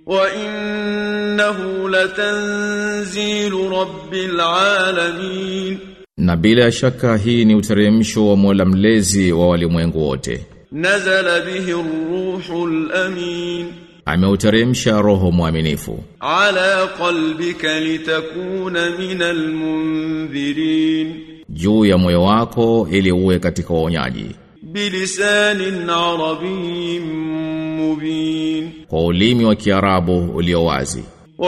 وإنه لتنزيل رب العالمين Na bila shaka hii ni uteremsho wa Mola mlezi wa walimwengu wote. نزل به الروح الأمين Ameuteremsha roho mwaminifu على قلبك لتكون من المنذرين juu ya moyo wako ili uwe katika waonyaji بلسان عربي مبين kwa ulimi wa Kiarabu ulio wazi.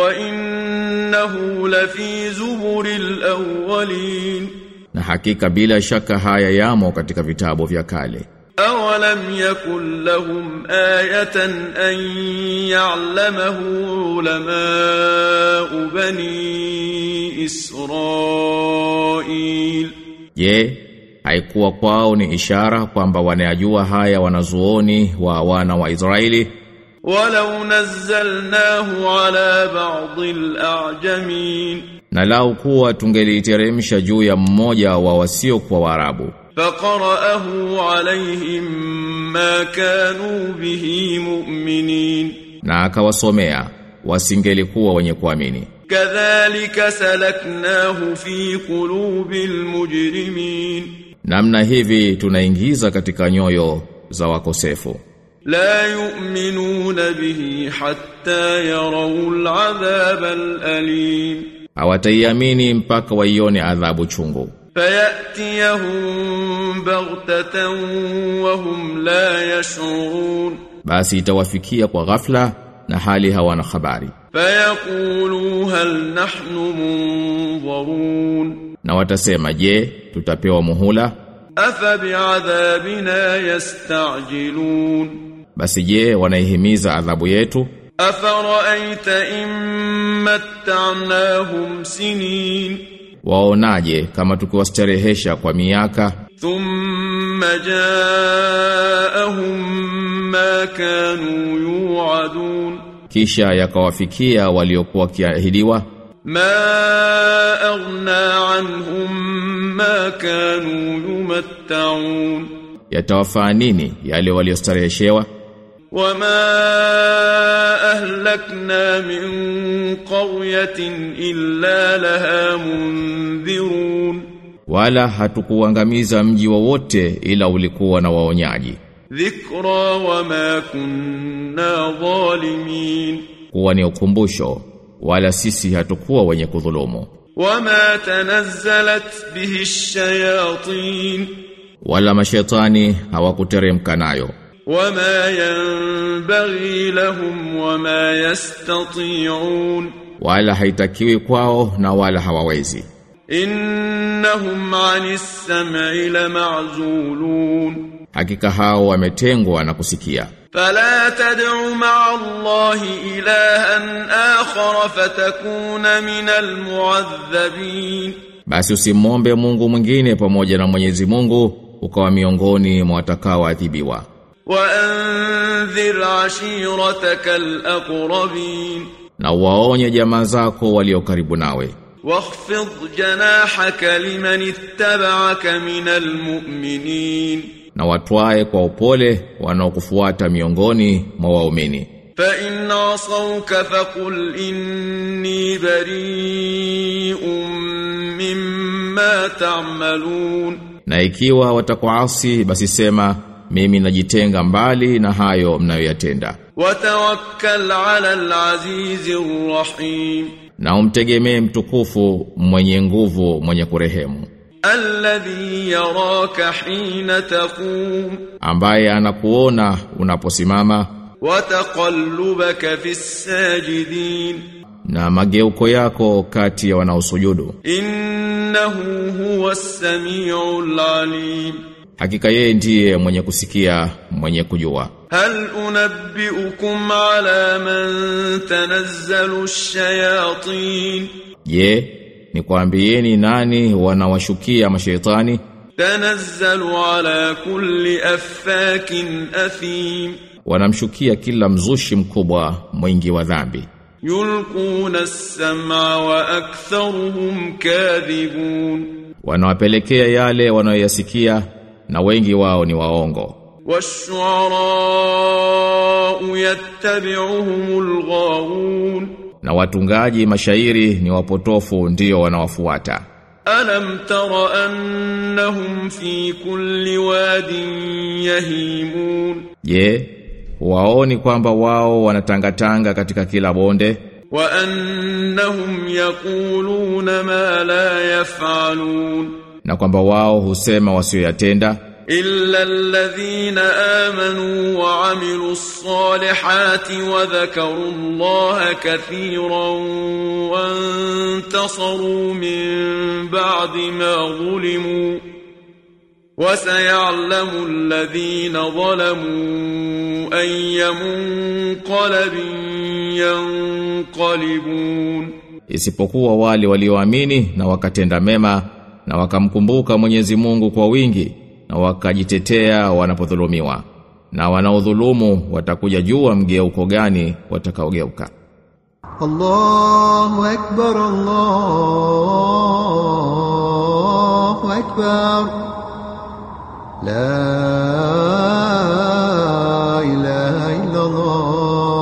وإنه لفي زبر الأولين Na hakika bila shaka haya yamo katika vitabu vya kale. أولم يكن لهم آية أن يعلمه علماء بني إسرائيل Je, haikuwa kwao ni ishara kwamba wanayajua haya wanazuoni wa wana wa Israeli ولو نزلناه على بعض الأعجمين na lau kuwa tungeliteremsha juu ya mmoja wa wasio kwa Waarabu فقرأه عليهم ما كانوا به مؤمنين na akawasomea wasingelikuwa wenye kuamini كذلك سلكناه في قلوب المجرمين namna hivi tunaingiza katika nyoyo za wakosefu لا يؤمنون به حتى يروا العذاب الأليم hawataiamini mpaka waione adhabu chungu فيأتيهم بغتة وهم لا يشعرون basi itawafikia kwa ghafla na hali hawana habari فيقولوا هل نحن منظرون na watasema je tutapewa muhula أفبعذابنا يستعجلون basi je wanaihimiza adhabu yetu أفرأيت إن متعناهم سنين waonaje kama tukiwastarehesha kwa miaka ثم جاءهم ما كانوا يوعدون kisha yakawafikia waliokuwa kiahidiwa ما أغنى عنهم ما كانوا يمتعون yatawafaa nini yale waliostareheshewa وما أهلكنا من قرية إلا لها منذرون wala hatukuangamiza mji wowote ila ulikuwa na waonyaji ذكرى وما كنا ظالمين kuwa ni ukumbusho wala sisi hatukuwa wenye kudhulumu وما تنزلت به الشياطين wala mashetani hawakuteremka nayo وما ينبغي لهم وما يستطيعون wala haitakiwi kwao na wala hawawezi إنهم عن السمع لمعزولون hakika hao wametengwa na kusikia فلا تدع مع الله إلها آخر فتكون من المعذبين basi usimwombe Mungu mwingine pamoja na Mwenyezi Mungu ukawa miongoni mwa watakaoadhibiwa وأنذر عشيرتك الأقربين na waonye jamaa zako walio karibu nawe واخفض جناحك لمن اتبعك من المؤمنين na watwae kwa upole wanaokufuata miongoni mwa waumini فإن عصوك فقل إني بريء مما تعملون na ikiwa watakuasi basi sema mimi najitenga mbali na hayo mnayoyatenda وتوكل على العزيز الرحيم na umtegemee mtukufu mwenye nguvu mwenye kurehemu الذي يراك حين تقوم ambaye anakuona unaposimama وتقلبك في الساجدين na mageuko yako kati ya wanaosujudu إنه هو السميع العليم hakika yeye ndiye mwenye kusikia mwenye kujua هل أنبئكم على من تنزل الشياطين je nikwambieni nani wanawashukia mashaitani تنزل على كل أفاك أثيم wanamshukia kila mzushi mkubwa mwingi wa dhambi يلقون السمع وأكثرهم كاذبون wanawapelekea yale wanayoyasikia na wengi wao ni waongo والشعراء يتبعهم الغاوون na watungaji mashairi ni wapotofu ndio wanawafuata ألم تر أنهم في كل واد يهيمون je waoni kwamba wao wanatangatanga katika kila bonde وأنهم يقولون ما لا يفعلون na kwamba wao husema wasioyatenda إلا الذين آمنوا وعملوا الصالحات وذكروا الله كثيرا وانتصروا من بعد ما ظلموا وسيعلم الذين ظلموا أي منقلب ينقلبون isipokuwa wale walioamini na wakatenda mema na wakamkumbuka Mwenyezi Mungu kwa wingi na wakajitetea wanapodhulumiwa na wanaodhulumu watakuja jua mgeuko gani watakaogeuka الله أكبر الله أكبر لا إله إلا الله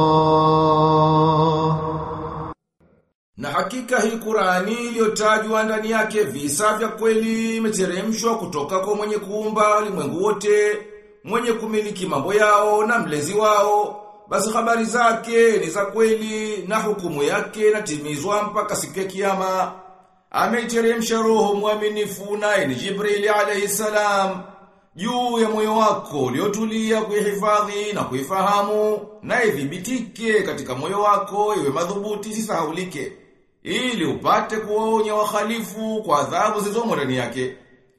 Na hakika hii Qur'ani iliyotajwa ndani yake visa vya kweli imeteremshwa kutoka kwa mwenye kuumba ulimwengu wote, mwenye kumiliki mambo yao na mlezi wao. Basi habari zake ni za kweli na hukumu yake inatimizwa mpaka siku ya kiyama. Ameiteremsha roho mwaminifu naye ni Jibrili alayhi salam juu ya moyo wako uliotulia kuihifadhi na kuifahamu na idhibitike katika moyo wako iwe madhubuti isisahaulike ili upate kuwaonya wahalifu kwa adhabu zilizomo ndani yake.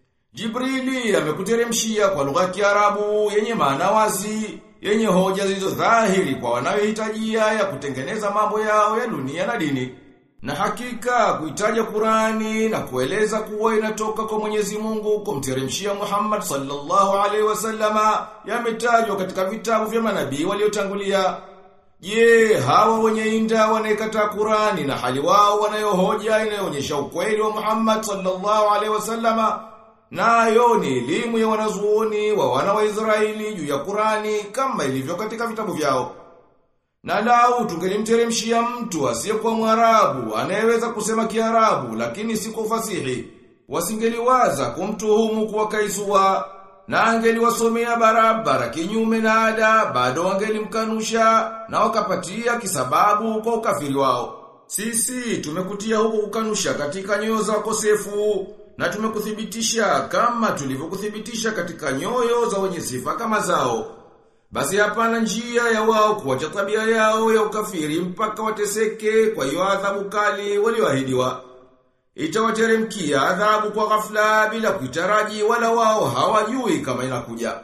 Jibrili amekuteremshia kwa lugha ya Kiarabu yenye maana wazi, yenye hoja zilizo dhahiri kwa wanayohitajia ya kutengeneza mambo yao ya dunia na dini. Na hakika kuitaja Qurani na kueleza kuwa inatoka kwa Mwenyezi Mungu kumteremshia Muhammad sallallahu alaihi wasallama yametajwa katika vitabu vya manabii waliotangulia. Je, hawa wenye inda wanaikataa Qurani na hali wao wanayohoja inayoonyesha ukweli wa Muhammad sallallahu alaihi wasallama nayo ni elimu ya wanazuoni wa wana wa Israeli juu ya Qurani kama ilivyo katika vitabu vyao. Na lau tungelimteremshia mtu asiyekuwa Mwarabu anayeweza kusema Kiarabu lakini si kwa ufasihi, wasingeliwaza kumtuhumu kuwa kaisua na angeliwasomea barabara kinyume na ada, bado wangelimkanusha na wakapatia kisababu kwa ukafiri wao. Sisi tumekutia huko kukanusha katika nyoyo za wakosefu na tumekuthibitisha kama tulivyokuthibitisha katika nyoyo za wenye sifa kama zao. Basi hapana njia ya wao kuacha tabia yao ya ukafiri mpaka wateseke kwa hiyo adhabu kali walioahidiwa. Itawateremkia adhabu kwa ghafla bila kuitaraji wala wao hawajui kama inakuja.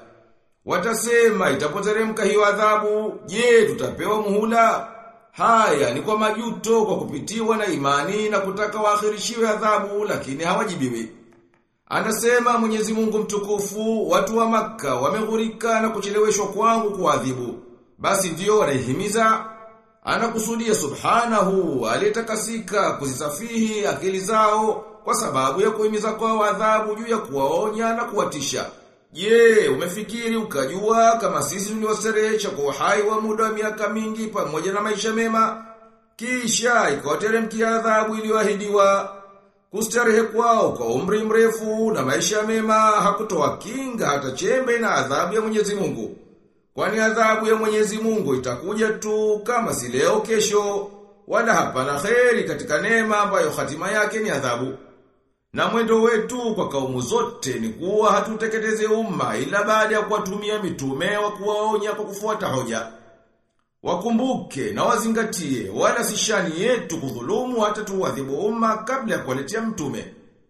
Watasema itapoteremka hiyo adhabu, je, tutapewa muhula? Haya ni kwa majuto kwa kupitiwa na imani na kutaka waakhirishiwe adhabu lakini hawajibiwi. Anasema Mwenyezi Mungu mtukufu, watu wa maka wameghurika na kucheleweshwa kwangu kuadhibu. Basi ndiyo wanaihimiza anakusudia subhanahu aliyetakasika kuzisafihi akili zao kwa sababu ya kuhimiza kwao adhabu juu ya kuwaonya na kuwatisha. Je, umefikiri ukajua kama sisi tuliwaserehesha kwa uhai wa muda wa miaka mingi pamoja na maisha mema? Kisha ikawateremkia adhabu iliyoahidiwa. Kustarehe kwao kwa umri mrefu na maisha mema hakutoa kinga hata chembe na adhabu ya Mwenyezi Mungu. Kwani adhabu ya Mwenyezi Mungu itakuja tu kama si leo kesho, wala hapana kheri katika neema ambayo hatima yake ni adhabu. Na mwendo wetu kwa kaumu zote ni kuwa hatuteketeze umma ila baada ya kuwatumia mitume wa kuwaonya kwa kufuata hoja. Wakumbuke na wazingatie wala si shani yetu kudhulumu hata tuwadhibu umma kabla ya kuwaletea mtume.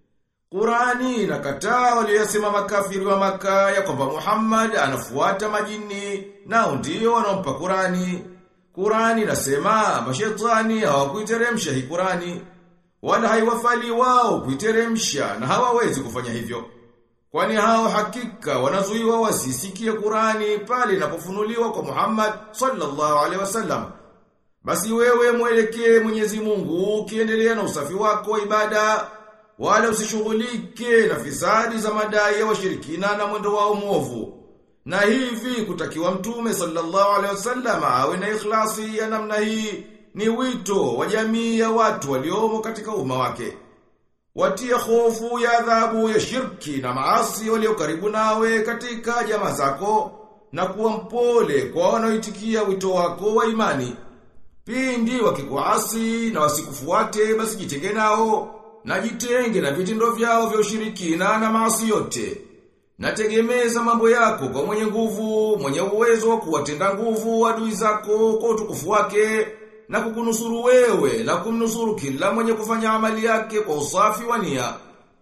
Qurani inakataa waliyosema makafiri wa maka ya kwamba Muhammad anafuata majini nao ndio wanaompa Qurani. Qurani inasema mashetani hawakuiteremsha hii Qurani wala haiwafali wao kuiteremsha na hawawezi kufanya hivyo. Kwani hao hakika wanazuiwa wasisikie Qurani pale inapofunuliwa kwa Muhammad sallallahu alaihi wasallam. Basi wewe mwelekee Mwenyezi Mungu ukiendelea na usafi wako wa ibada wala usishughulike na fisadi za madai ya washirikina na mwendo wao mwovu. Na hivi kutakiwa mtume sallallahu alaihi wasallam awe na ikhlasi ya namna hii ni wito wa jamii ya watu waliomo katika umma wake. Watia hofu ya adhabu ya shirki na maasi walio karibu nawe katika jamaa zako na kuwa mpole kwa wanaoitikia wito wako wa imani. Pindi wakikuasi na wasikufuate basi jitenge nao na jitenge na vitendo vyao vya ushirikina na maasi yote. Nategemeza mambo yako kwa mwenye nguvu, mwenye uwezo wa kuwatenda nguvu adui zako kwa utukufu wake na kukunusuru wewe na kumnusuru kila mwenye kufanya amali yake kwa usafi wa nia.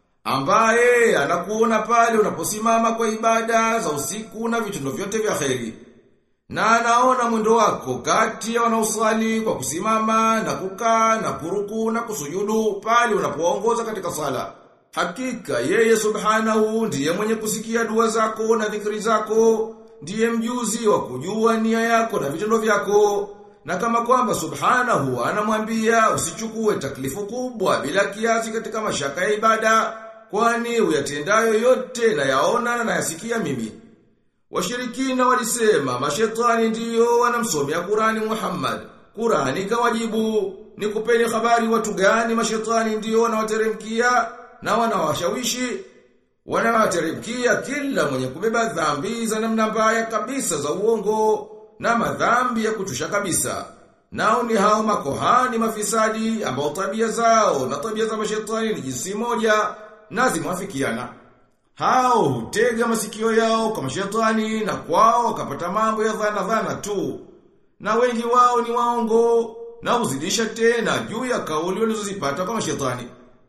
Ambaye anakuona pale unaposimama kwa ibada za usiku na vitendo vyote vya kheri. Na anaona mwendo wako kati ya wanaosali kwa kusimama na kukaa na kuruku na kusujudu pale unapoongoza katika sala. Hakika yeye subhanahu ndiye mwenye kusikia dua zako na dhikri zako, ndiye mjuzi wa kujua nia yako na vitendo vyako. Na kama kwamba subhanahu anamwambia usichukue taklifu kubwa bila kiasi katika mashaka ya ibada, kwani uyatendayo yote na yaona na yasikia mimi. Washirikina walisema mashetani ndiyo wanamsomea Qurani Muhammad. Qurani kawajibu ni kupeni habari watu gani mashetani ndiyo wanawateremkia na wanawashawishi wanawateremkia kila mwenye kubeba dhambi za namna mbaya kabisa za uongo na madhambi ya kuchusha kabisa. Nao ni hao makohani mafisadi ambao tabia zao na tabia za mashetani ni jinsi moja na zimwafikiana. Hao hutega masikio yao kwa mashetani na kwao wakapata mambo ya dhana dhana tu. Na wengi wao ni waongo na huzidisha tena juu ya kauli walizozipata kwa mashetani.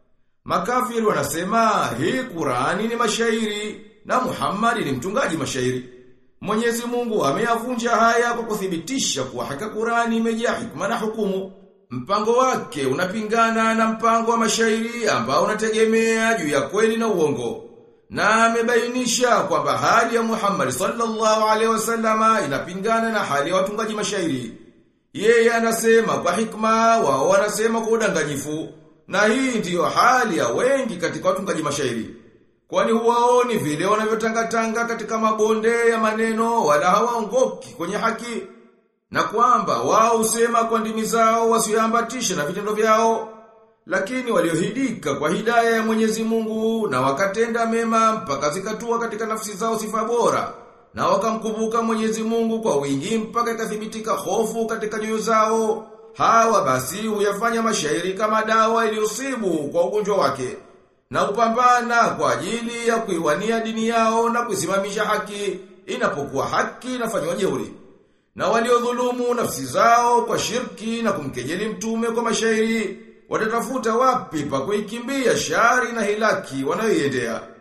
Makafiri wanasema hii Qurani ni mashairi na Muhammad ni mtungaji mashairi. Mwenyezi Mungu ameyavunja haya kwa kuthibitisha kuwa haka Qurani imejaa hikma na hukumu. Mpango wake unapingana na mpango wa mashairi ambao unategemea juu ya kweli na uongo. Na amebainisha kwamba hali ya Muhammad sallallahu alaihi wasallama inapingana na hali ya watungaji mashairi. Yeye anasema kwa hikma, wao wanasema kwa udanganyifu. Na hii ndiyo hali ya wengi katika watungaji mashairi. Kwani huwaoni vile wanavyotangatanga katika mabonde ya maneno wala hawaongoki kwenye haki. Na kwamba wao husema kwa ndimi zao wasiambatishe na vitendo vyao. Lakini waliohidika kwa hidaya ya Mwenyezi Mungu na wakatenda mema mpaka zikatua katika nafsi zao sifa bora. Na wakamkumbuka Mwenyezi Mungu kwa wingi mpaka ikathibitika hofu katika nyoyo zao. Hawa basi huyafanya mashairi kama dawa iliusibu kwa ugonjwa wake na upambana kwa ajili ya kuiwania dini yao na kuisimamisha haki inapokuwa haki inafanywa jeuri. Na waliodhulumu nafsi zao kwa shirki na kumkejeli mtume kwa mashairi watatafuta wapi pa kuikimbia shari na hilaki wanayoiendea.